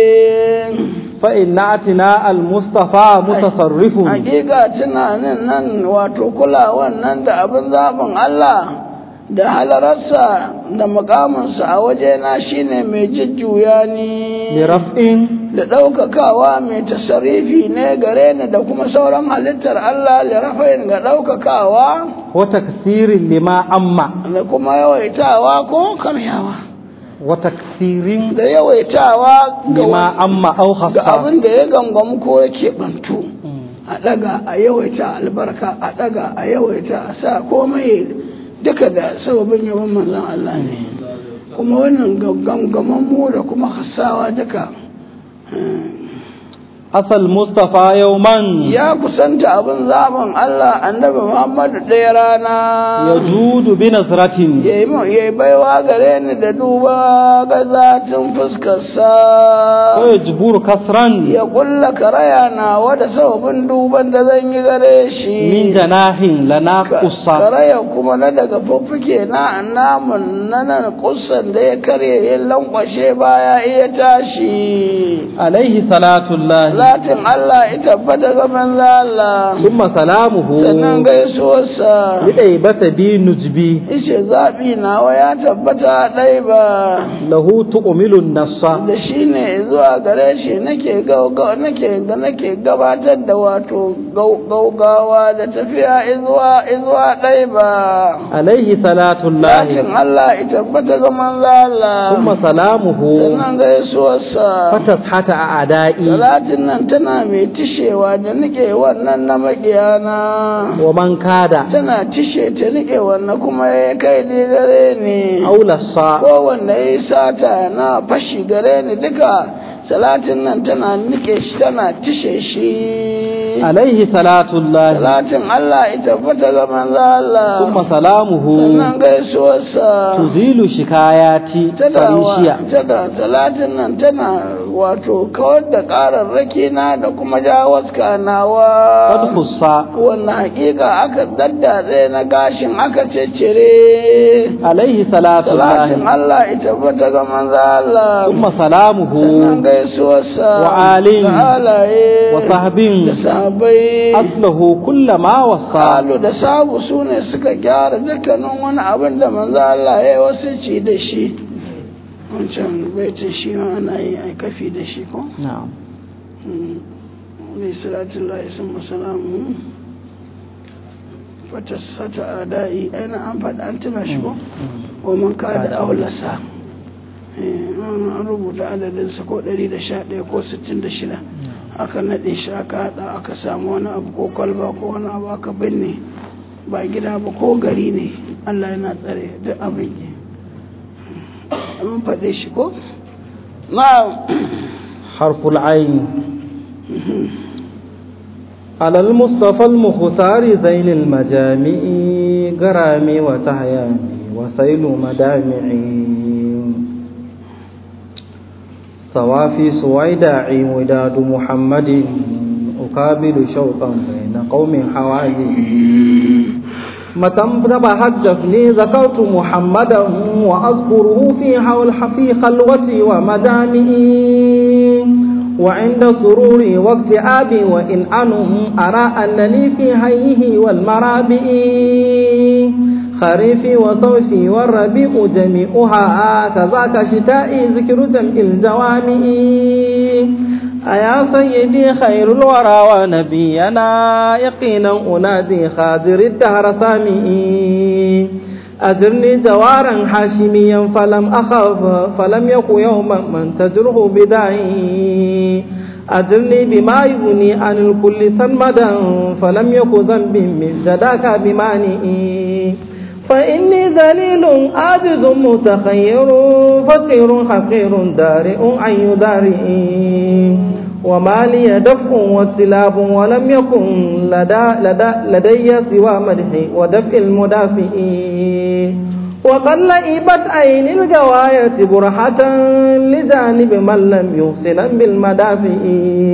فإن اعتناء المصطفى متصرف hakika tunanin nan wato kulawan nan da abin zaɓin Allah da halararsa da mukaminsa a wajena shine mai jujjuya ni لرفع da ɗaukakawa mai tasarifi ne gare ni da kuma sauran halittar Allah da rafayin ga ɗaukakawa وتكثير لما أما da kuma yawaitawa ko kamyawa وتكثير da yawaitawa ga لما wa- أما أو ga خصا abin da ya gangamu ko yake bantu a ɗaga a yawaita albarka a ɗaga a yawaita a sa komai duka da sababin yawan manzon Allah ne kuma wannan gangaman mu da kuma hasawa duka أصل المصطفى يوما ya kusanta abin zaben Allah annabi Muhammadu ɗaya rana يجود بنظرة ya yi baiwa gare ni da duba ga zatin fuskarsa ويجبر كسرا ya kulla karaya na wada sababin duban da zan yi gare shi من جناح لنا Ka- قصة karaya kuma na daga fuffuke na namun na nan kusan da ya karye ya lankwashe baya iya tashi عليه صلاة الله zatin Allah ya tabbata ga manzo Allah ثم سلامه sannan gaisuwarsa لأيبة بي نجبي Ice zaɓi nawa ya tabbata ɗai ba له تؤمل النص da shi ne zuwa gare shi nake gauga- nake ga nake gabatar da wato gau- gaugawa da tafiya izuwa izuwa ɗai ba عليه صلاة Lakin الله Allah ya tabbata ga manzo Allah ثم سلامه sannan gaisuwarsa فتسحة أعدائي salatin nan tana mai tishewa da nike wannan na makiyana ومن كاد tana tishe ta nike wannan kuma ya kai ni gare ni أو لصى kowanne ya yi sata na fashi gare ni duka salatin nan tana nike shi tana tishe shi عليه صلاة الله salatin Allah ita fata ga manzo Allah ثم سلامه sannan gaisuwarsa تزيل شكاياتي tana wa- فريشيا tana talatin nan tana wato kawar da ƙararraki na da kuma jawaska قد nawa خصى wannan hakika aka daddatse na gashin aka ciccire عليه صلاة talatin الله Allah ita fata ga manzo Allah ثم سلامه sannan gaisuwarsa وآله da halaye وصحبه da sahabbai أصله كل ما وصى Salu da sabu su ne suka gyara dukkanin wani abin da manzo Allah ya yi wasu ci da shi wancan baitin shi ma ana yi a kafi da shi ko نعم ne salatun lahi sun masalamu fata adai aina an faɗa an tuna shi ko wa man ka da aulasa an rubuta adadinsa ko 111 ko 66 aka naɗe shi aka haɗa aka samu wani abu ko kwalba ko wani abu aka binne ba gida ba ko gari ne Allah yana tsare duk abin ke mun faɗe shi ko na حرف العين على المصطفى المختار زين المجامع غرامي وتهيامي وسيل مدامعي صوافي سويداعي وداد محمد أقابل شوقا بين قوم حوازي متى انتبهت جفني ذكرت محمدا وأذكره في حول في خلوتي ومدامئي وعند سروري واكتئابي وإن أنم أرى أنني في حيه والمرابئ خريفي وصوفي والربيع جميعها كذاك شتائي ذكر جمع الجوامع أيا سيدي خير الورى ونبينا يقينا أنادي خادر الدهر سامئي أجرني جوارا حاشميا فلم أخف فلم يك يوما من تجره بداعي أجرني بما يغني عن الكل سنمدا فلم يك ذنبي من جداك بمانئي فإني ذليل عاجز متخير فقير حقير دارئ عن يدارئي وما لي دفع واستلاب ولم يكن لدى لدى لدي سوى مدحي ودفع المدافع وقد لئبت عين الجواية برحة لجانب من لم يحسن بالمدافع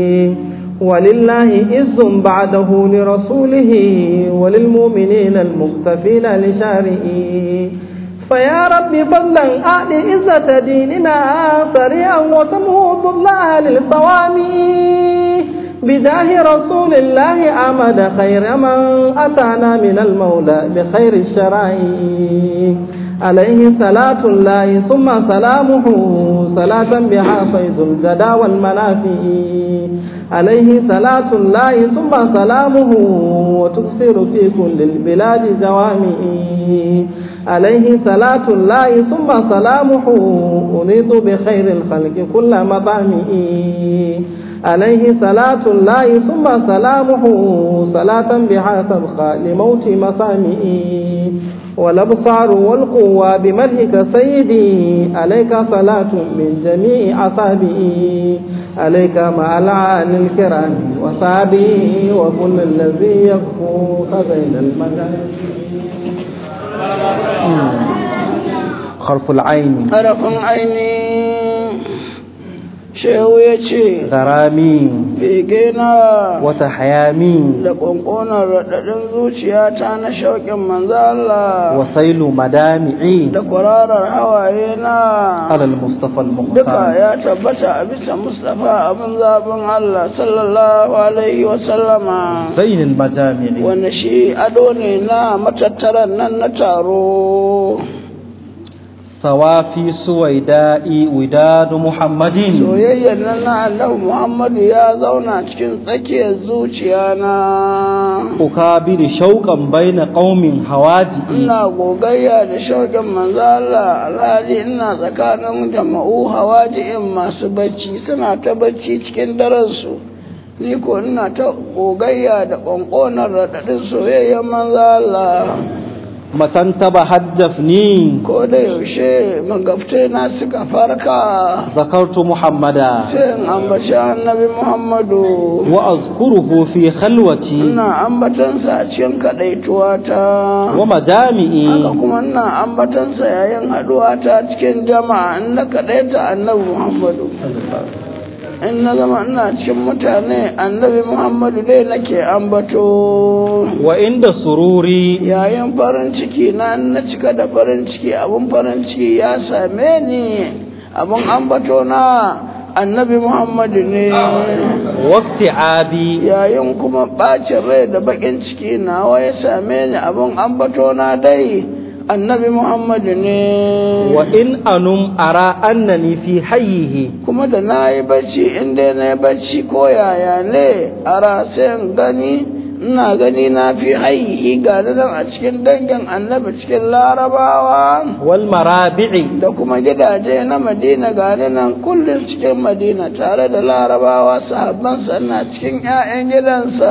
ولله إز بعده لرسوله وللمؤمنين المختفين لشارئه فيا رب فضلا أعد عزة ديننا سريعا وسمه ضل أهل الصوامي بجاه رسول الله أمد خير من أتانا من المولى بخير الشرائع عليه صلاة الله ثم سلامه صلاة بها فيض الجدى والمنافع عليه صلاة الله ثم سلامه وتكسر في كل البلاد جوامع عليه صلاة الله ثم سلامه أنيط بخير الخلق كل مطامئ عليه صلاة الله ثم سلامه صلاة بها تبقى لموت مسامئ والأبصار والقوى بمدحك سيدي عليك صلاة من جميع أصابئي عليك مع العال الكرام وصابي وكل الذي يفوق بين المكان حرف العين harafin ainihin shehu ya ce غرامي bege na وتحيامي da ƙwanƙonar raɗaɗin zuciyata na shauƙin manzo Allah وسيل مدامعي da kwararar hawaye na على المصطفى duka المختار ya tabbata a bisa Mustapha abin zaɓin Allah sallallahu alaihi wasallama زين المجامع wanda shi ado ne na matattaran nan na taro صوافي سويداء وداد محمد soyayyar nan na annabi Muhammadu ya zauna cikin tsakiyar zuciya na أكابر شوقا بين قوم هوادئ ina gogayya da shauƙin manzo Allah alhali ina tsakanin jama'u hawaji'in masu bacci suna ta bacci cikin daren su ni ko ina ta gogayya da ƙwanƙonar raɗaɗin soyayyen manzo Allah متى انتبهت جفني ko da yaushe magabtai na suka farka ذكرت محمدا sai in ambaci annabi Muhammadu وأذكره في خلوتي ina ambatansa a cikin kaɗaituwa ta haka ومجامعي kuma ina ambatansa yayin haɗuwa ta cikin jama'a in na kaɗaita annabi Muhammadu in na zama ina cikin mutane annabi Muhammadu dai nake ambato وعند سروري yayin farin ciki na in na cika da farin ciki abun farin ciki ya same ni abun ambato na annabi Muhammadu ne وافتعابي yayin kuma ɓacin rai da baƙin ciki nawa ya same ni abun ambato na dai annabi Muhammadu ne وإن أنم أرى أنني في حيه kuma da na yi bacci inda na yi bacci ko yaya ne a rasayin gani ina gani na fi haihi ga nan a cikin dangin annabi cikin larabawa والمرابع da kuma gidaje na madina ga nan kullum cikin madina tare da larabawa sahabbansa na cikin 'ya'yan gidansa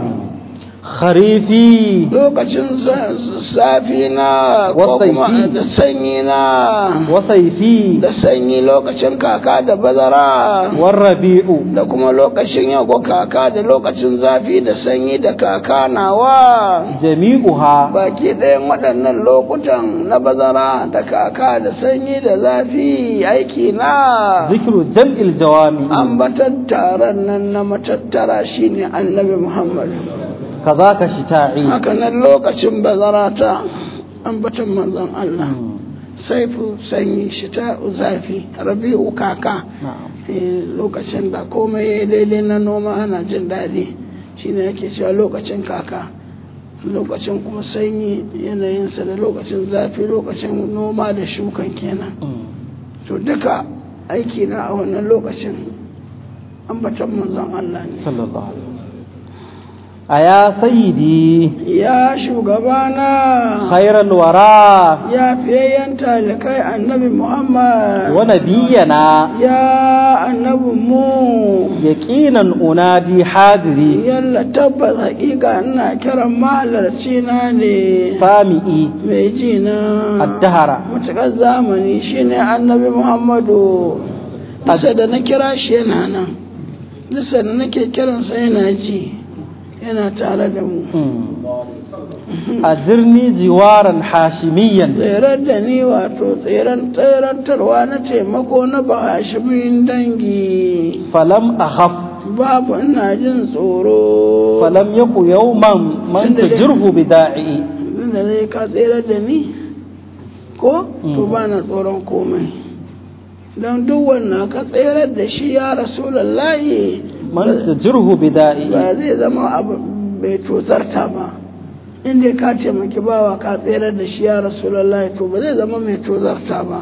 خريفي lokacin sa- safi na ko kuma Wasaifi. da sanyi na وصيفي da sanyi lokacin kaka da bazara والربيع da kuma lokacin yago kaka da lokacin zafi da sanyi da kaka nawa جميعها baki ɗayan waɗannan lokutan na bazara da kaka da sanyi da zafi aiki na ذكر جمع الجوامع ambatar taron nan na matattara shine annabi muhammad كذاك شتاعي haka nan lokacin bazara ta ambatan manzon allah saifu sanyi shita zafi rabi'u kaka نعم Eh, lokacin da komai ya daidai na noma ana jin daɗi shine yake cewa lokacin kaka lokacin kuma sanyi yanayinsa da lokacin zafi lokacin noma da shukan kenan to duka aiki na a wannan lokacin ambatan manzon Allah ne صلى الله عليه وسلم أيا سيدي ya shugabana خير الورى ya fiyayyen talikai annabi Muhammad ونبينا ya annabin mu يقينا أنادي حاضري yalla tabbas haƙiƙa ina kiran mahalarci na ne سامئي mai ji na الدهر matuƙar zamani shine annabi muhammadu nisa da na kira shi yana nan nisa da nake kiransa yana ji yana tare da mu أجرني جوارا حاشميا tserar da ni wato tseren tserantarwa na taimako na bahashimin dangi فلم أخف babu ina jin tsoro فلم يك يوما من تجره بداعي da zai ka tserar da ni ko to ba na tsoron komai don duk wannan ka tserar da shi ya rasulallahi من تجره بداعي ba zai zama abu mai tozarta ba inda ka taimaki bawa ka tserar da shi ya rasulallahi to ba zai zama mai tozarta ba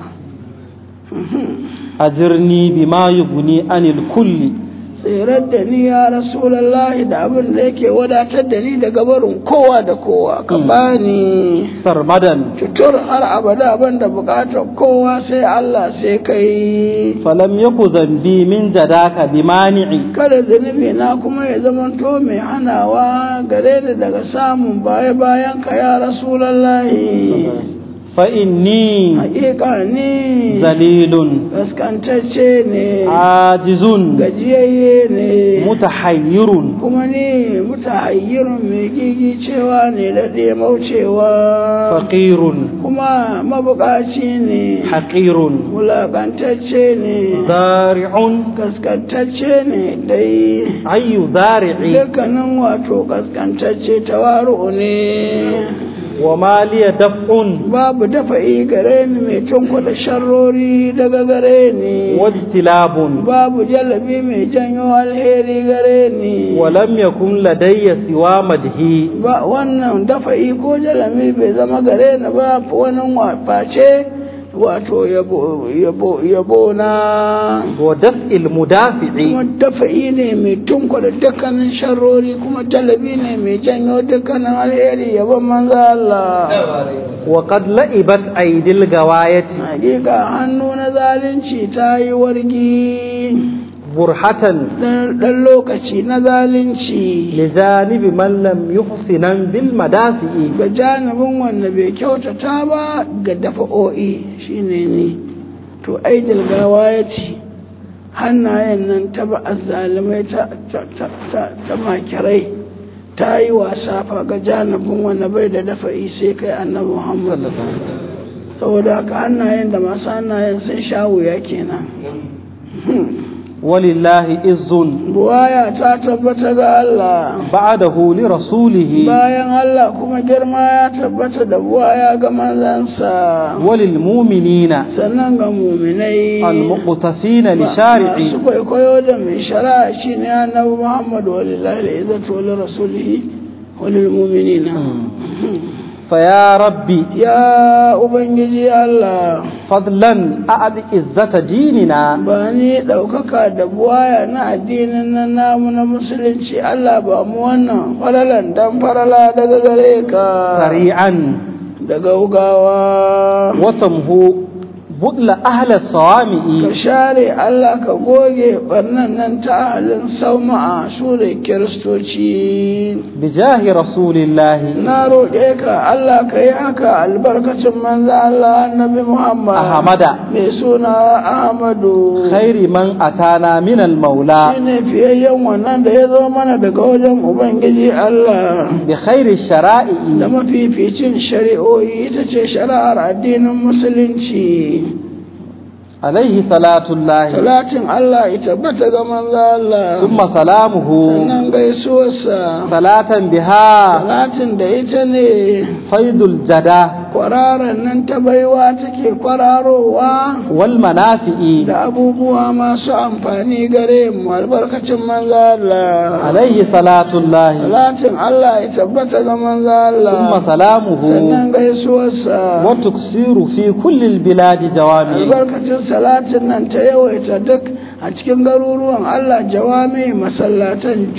أجرني بما يغني عن الكل tserar da ni ya rasulallahi da abin da yake wadatar da ni daga barin kowa da kowa ka bani سرمدا tutur har abada ban da bukatar kowa sai Allah sai kai فلم يك ذنبي من جداك بمانع kada zunubi na kuma ya zamanto mai hanawa gare ni daga samun baya bayan ka ya rasulallahi فإني hakika ni ذليل gaskantacce ne عاجز gajiyayye ne متحير kuma ni mutahayyirun mai gigi cewa ne da maucewa فقير kuma mabukaci ne حقير wulakantacce ne زارع gaskantacce ne dai أي زارع dukkanin wato kaskantacce tawaru ne وما لي دفع babu dafa'i gare ni mai tunkuda sharrori daga gare ni واجتلاب babu jalabi mai janyo alheri gare ni ولم يكن لدي سوى مدهي ba wannan dafa'i ko jalami bai zama gare ni ba wani face wato yabo yabo yabo na ودفع المدافع kuma dafa'i ne mai tunkuda dukkanin sharrori kuma jalabi ne mai janyo dukkanin alheri yabon manzo Allah وقد لئبت أيدي الغواية hakika hannu na zalunci ta yi wargi burhatan dan lokaci na zalunci لجانب من لم يحسنا بالمدافع ga janibin wanda bai kyautata ba ga dafa'o'i shine ni to aidil gawa ya ce hannayen nan ta ba azzalimai ta ta ta ta ta makirai ta yi wasa fa ga janibin wanda bai da dafa'i sai kai annabi muhammad saboda haka hannayen da masu hannayen sun sha wuya kenan ولله إز buwaya ta tabbata ga Allah بعده لرسوله bayan Allah kuma girma ya tabbata da buwaya ga manzansa وللمؤمنين sannan ga muminai المقتفين masu لشارعه kwaikwayo da mai shari'a shi ne annabi Muhammadu walillahi da izzatu wa rasulihi wa lil mu'minina فيا ربي ya ubangiji Allah فضلا أعد عزة ديننا ba ni ɗaukaka da buwaya na addinin nan namu na musulunci Allah ba mu wannan faralan dan farala daga gare ka سريعا da gaugawa وتمهو بدل أهل ka الصوامع share Allah ka goge barnan nan ta ahalin sauma'a su da kiristoci بجاه رسول الله na roƙe ka Allah ka yi haka albarkacin manzo Allah annabi Muhammad أحمد mai suna Ahmadu خير من أتانا من المولى shine fiyayyen wannan da ya zo mana daga wajen Ubangiji Allah بخير da الشرائع mafificin shari'o'i ita ce shari'ar addinin musulunci عليه صلاة الله salatin Allah ita bata ga manzo Allah ثم سلامه sannan gaisuwarsa صلاة بها salatin da ita ne فيض الجدى kwararan nan ta baiwa take kwararowa والمنافع da abubuwa masu amfani gare mu albarkacin manzo Allah عليه صلاة الله salatin Allah ya tabbata ga manzo Allah ثم سلامه sannan gaisuwarsa وتكسير في كل البلاد جوامع albarkacin salatin nan ta yawaita duk a cikin garuruwan Allah jawami masallatan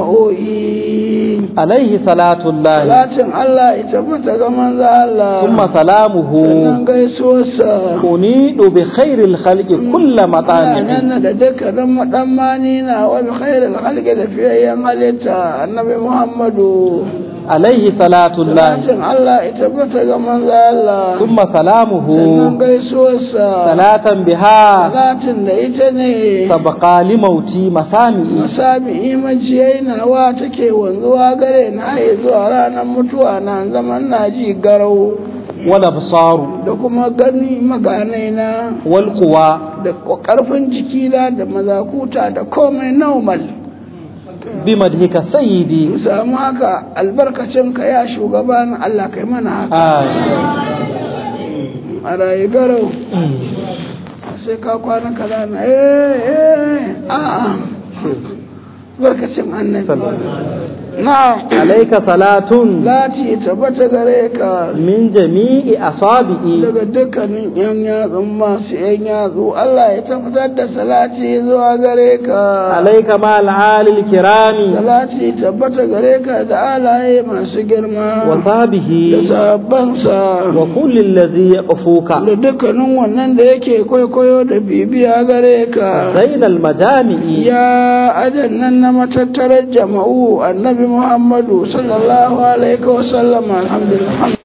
juma'o'i عليه صلاة الله salatin Allah ya tabbata ga manzo Allah ثم سلامه sannan gaisuwarsa أنيد بخير الخلق كل مطامع nan da dukkanin maɗammani na wani khairul halke da fiyayyen halitta annabi Muhammadu عليه صلاة الله salatin Allah ya tabbata ga manzo Allah ثم سلامه sannan gaisuwarsa صلاة بها salatin da ita ne سبقى لموتي مسامع masami imajiyai nawa take wanzuwa gare na haye zuwa ranar mutuwa na zaman na ji garau والأبصار da kuma gani maganai na والقوى da ƙarfin jikina da mazakuta da komai normal بمدحك سيدي mu samu haka albarkacin ka ya shugaban Allah kai mana haka آه. a rayu garau sai ka kwana kaza na eh eh a'a barkacin annabi na'am عليك صلاة lati tabbata gare ka من جميع أصابعي daga dukkanin yan yatsun masu yan yatsu Allah ya tabbatar da salati zuwa gare ka عليك مع العالي الكرام salati tabbata gare ka da alaye masu girma وصحبه da sabansa وكل الذي يقفوك da dukkanin wannan da yake kwaikwayo da bibiya gare ka بين المجامع ya adan nan na matattarar jama'u annabi muhammadu sallallahu alaihi wasallam alhamdulillah